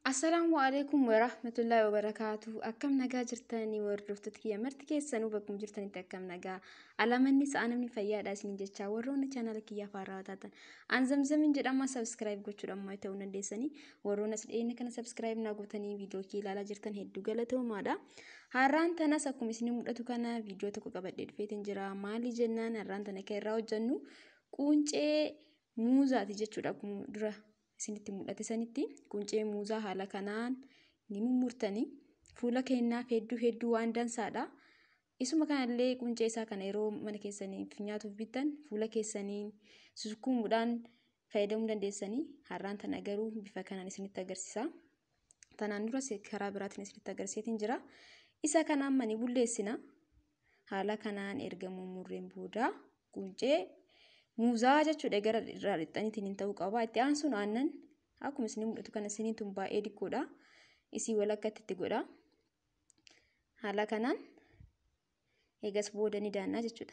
Assalaamu alaikum warahmatullahi wabarakatuh. Akkam nagaa jirtanii hordoftoota kiyya marti keessanuu bakkuma jirtanitti akkam nagaa. Alamanni sa'a namni fayyaadha isin jecha warroonni chaanala kiyya afaaraa taatan. An zamzamin jedhama sabskiraayib gochuudhaan maa ta'uu dandeessanii warroonni as dhiyeenya kana sabskiraayib naa gootanii viidiyoo kee ilaalaa jirtan hedduu galatoomaadha. Har'aan tanas akkuma isin mul'atu kana viidiyoo tokko qabadhee dhufeetiin jira. Maali jennaan har'aan tana kan irraa hojjennu quncee muuzaati jechuudha akkuma dura isinitti mul'ate sanitti quncee muuzaa haala kanaan ni mummurtanii fuula keenyaaf hedduu hedduu waan dansaadha. Isuma kanallee quncee isaa kana yeroo mana keessaniif nyaatuuf bittan fuula keessaniin sukkuumuudhaan fayyadamuu dandeessanii har'aan tana garuu bifa kanaan isinitti agarsiisa. Tanaan duras karaa biraatiin isinitti agarsiiseetiin jira. Isa kana amma ni bulleessina. Haala kanaan erga mummurreen booda quncee muuzaa jechuudha gara irraa dhixxaniitiin hin ta'uu qaba. Itti aansuun aannan akkuma isin mul'atu kana isiniin tun baay'ee diqqoodha. Isii walakkatti itti godha. Haala kanaan eegas booda ni daannaa jechuudha.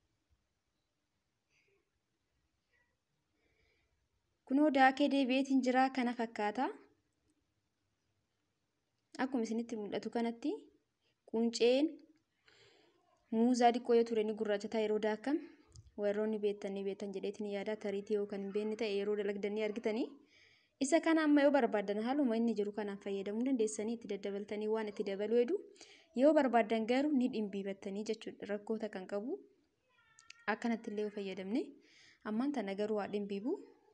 Kunoo daakee deebi'eetiin jira kana fakkaata. Akkuma isinitti mul'atu kanatti qunceen muuzaa diqqoo yoo ture ni gurraachataa yeroo daakam warroonni beektanii beektan jedheetiin yaada tariitii yoo kan hin beekne ta'e yeroo dalagdanii argitanii isa kana amma yoo barbaadan haaluma inni jiru kanaan fayyadamuu dandeessanii itti daddabaltanii waan itti dabaluu hedu yoo barbaadan garuu ni dhimbiibattanii jechuudha rakkoota kan qabu akkanatti illee yoo fayyadamne ammaan tana garuu waa dhimbiibu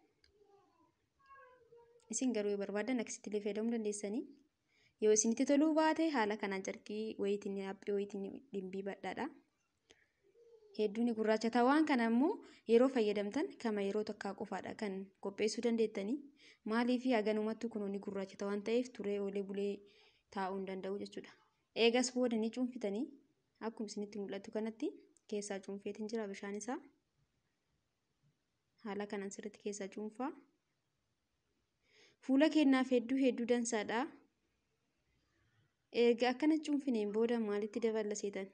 isin garuu yoo barbaadan akkasitti illee fayyadamuu dandeessanii yoo isinitti toluu baate haala kanaan carqii wayitiin haphii wayitiin dhimbiibadhaadha. hedduun gurraachata waan kana immoo yeroo fayyadamtan kama yeroo tokkaa qofaadha kan qopheessuu dandeettanii maaliif haganumatti kun ni gurraachata waan ta'eef turee oolee bulee taa'uu hin danda'u jechuudha. Eegas booda ni cuunfitanii akkuma isinitti mul'atu kanatti keessaa cuunfeetiin jira bishaan isaa haala kanaan sirriitti keessaa cuunfaa. Fuula keenyaaf hedduu hedduu dansaadha. Erga akkana cuunfineen booda maalitti daballa seetan?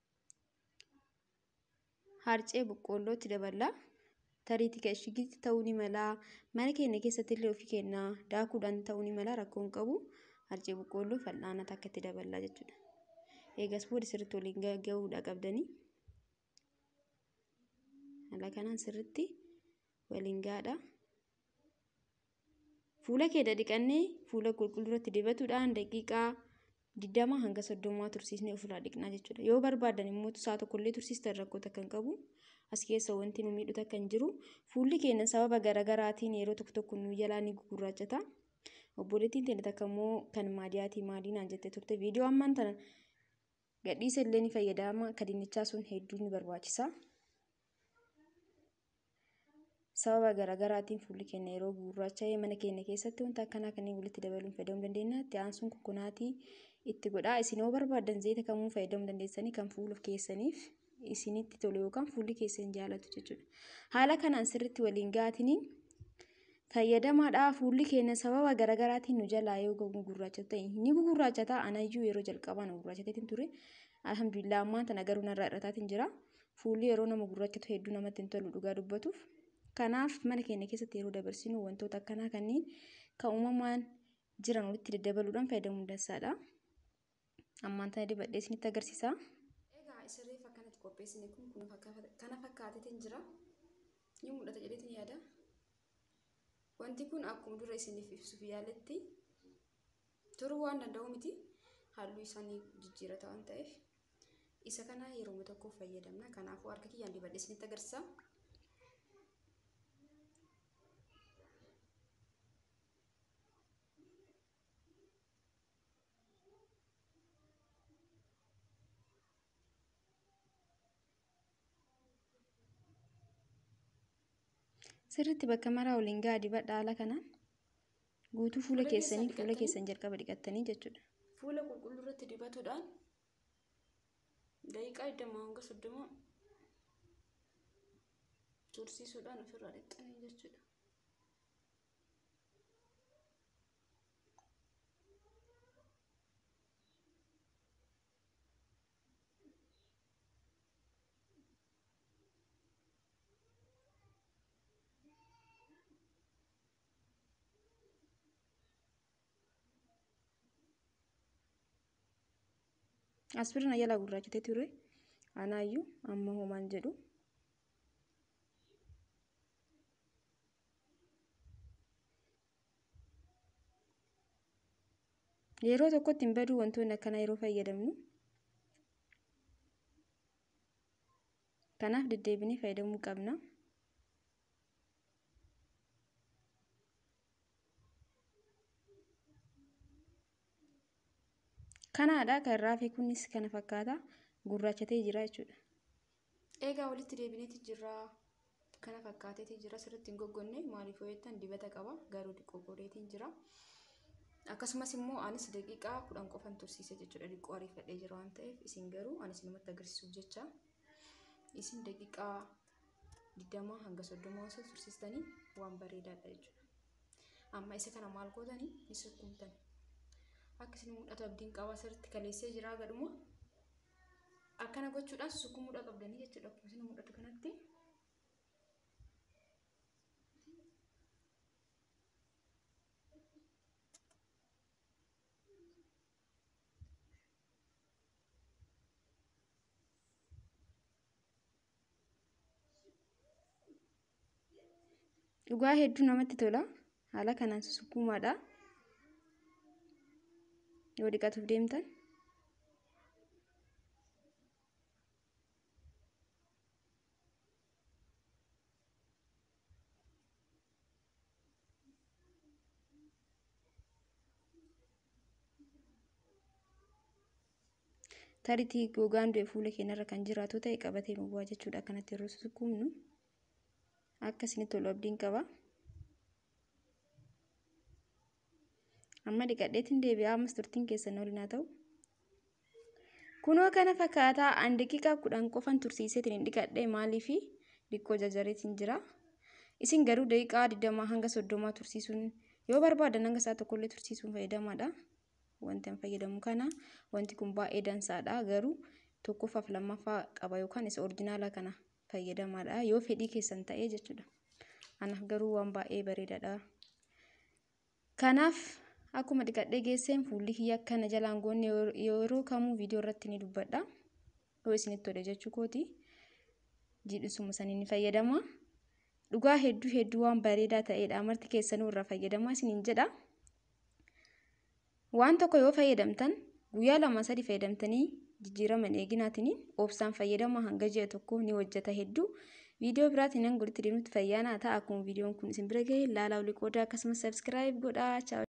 harcee boqqoollootti daballa. Tariitii kan ishigitti ta'uu ni mala. Mana keenya keessatti illee ofii keenya daakuudhaan ta'uu ni mala rakkoo hin qabu. Harcee boqqoolloo fal'aana takka itti daballa jechuudha. Eegas booda sirriitti waliin gahuudha qabdanii. Haala kanaan sirriitti waliin gahaadha. Fuula keenya dhiqannee fuula qulqulluuratti dibatuudhaan daqiiqaa digdama hanga soddomaa tursiisnee ofirraa dhiqnaa jechuudha. Yoo barbaadan immoo saa tokkollee tursiistan rakkoota kan qabu as keessa wanti nu miidhu takka hin jiru. Fuulli keenya sababa garaagaraatiin yeroo tokko tokko nu jalaa ni gugurraachata. Obboleettiin teenya takka immoo kan maadiyaatii maadii naan jettee turte viidiyoo ammaan tana gadhiisa illee ni fayyadama kadinichaa sun hedduu ni barbaachisa. Sababa garaagaraatiin fuulli keenya yeroo gurraacha'ee mana keenya keessatti wanta akkanaa kanneen walitti dabaluun fayyadamuu dandeenya. Itti aansuun kokonaatii itti godhaa. Isin yoo barbaadan zayita kamuu fayyadamuu dandeessanii kan fuula keessaniif isinitti tolu yookaan fuulli keessan jaalatu jechuudha. Haala kanaan sirriitti waliin gahatanii fayyadamaadhaa fuulli keenya sababa garaagaraatiin nu jalaa yoo gugurraachata ta'e ni gugurraachata anayyuu yeroo jalqabaa na gurraachateetiin ture. Alhamdulillah ammaan tana garuu narraa irrataatiin jira. Fuulli yeroo nama gurraachatu hedduu namatti hin tolu dhugaa dubbatuuf. Kanaaf mana keenya keessatti yeroo dabarsinu wantoota akkanaa kanneen kan uumamaan jiran walitti daddabaluudhaan fayyadamuu dansaadha. Ammaan tana dibadhee isinitti agarsiisa. Egaa isa reef akkanatti qopheessine kun kana fakkaateetiin jira. Ni mul'ata jedheetiin yaada. Wanti kun akkuma dura isiniif ibsuuf yaaletti turuu waan danda'u miti. Halluu isaanii jijjiirata waan ta'eef. Isa kana yeroo tokko fayyadamna. Kanaafuu harka kiyyaan dibadhee isinitti agarsiisa. sirriitti bakka maraa waliin gahaa dibadha haala kanaan guutuu fuula keessanii fuula keessan jalqaba dhiqattanii jechuudha. Fuula qulqulluu irratti dibatuudhaan daqiiqaa digdamaa hanga soddoma tursiisuudhaan ofirraa dhiqxanii jechuudha. Aspiriin jalaa gurraachatee ture. Anaayyuu amma homaan jedhu. Yeroo tokkotti hin baduu wantoonni akkanaa yeroo fayyadamnu. Kanaaf deddeebinee fayyadamuu qabna. Kanaadha kan irraa hafe kunis kana fakkaata gurraachatee jira jechuudha. Egaa walitti deebineeti jirra. Kana fakkaateeti jira sirriitti hin goggonne maaliif hojjetan dibata qaba garuu xiqqoo godheetiin jira. Akkasumas immoo anis daqiiqaa kudhan qofan tursiise jechuudha xiqqoo ariifadhee jira waan ta'eef isin garuu anis namatti agarsiisuuf jecha isin daqiiqaa digdamaa hanga soddomaa osoo tursiistanii waan bareedaadha jechuudha. Amma isa kana maal gootanii ni sukkumtan. Akka isin mul'atu abdiin qaba sirriitti kaleessee jira gadhuma. Akkana gochuudhaan sukkumuudha qabdanii jechuudha akkuma isin mul'atu kanatti. Dhugaa hedduu namatti tola. Haala kanaan sukkumaadha. Yoo dhiqatuuf deemtan. Taritii gogaan du'e fuula keenyarra kan jiraatu ta'e qabatee nu bu'aa jechuudha akkanatti yeroo sukkumnu. Akka isinitti tolu abdiin qaba. Amma dhiqadheetiin deebi'aa ammas turtiin keessan waliin haa ta'u. Kunoo kana fakkaataa an daqiiqaa kudhan qofan tursiiseetiin hin dhiqadhe maaliif dhiqqoo jajjareetiin jira. Isin garuu daqiiqaa digdamaa hanga soddomaa tursiisuun yoo barbaadan hanga isaa tokkollee tursiisuun fayyadamaadha. Wanti an fayyadamu kana wanti kun baay'ee dansaadha garuu tokkoffaaf lammaffaa qaba yookaan isa orjinaala kana fayyadamaadha yoo fedhii keessan ta'ee jechuudha. Anaaf garuu waan baay'ee bareedaadha. Kanaaf akkuma dhiqadhee geesseen fuulli kiyya akkana jalaan goonne yeroo kamuu viidiyoo irratti ni dubbadha. Yoo isinitti tole jechuu kooti. Jiidhisuma sanii ni fayyadama. Dhugaa hedduu hedduu waan bareedaa ta'edha. Marti keessanuu irraa fayyadamaa isiniin jedha. Waan tokko yoo fayyadamtan guyyaa lama sadi fayyadamtanii jijjiirama eeginaatiin obsaan fayyadama hanga ji'a tokko ni hojjeta hedduu. Viidiyoo biraatiin nan golitti deemnutti fayyaanaa ta'a akkuma viidiyoon kun isin bira ga'e laalaa olii qoodaa akkasumas sabskiraayib godhaa.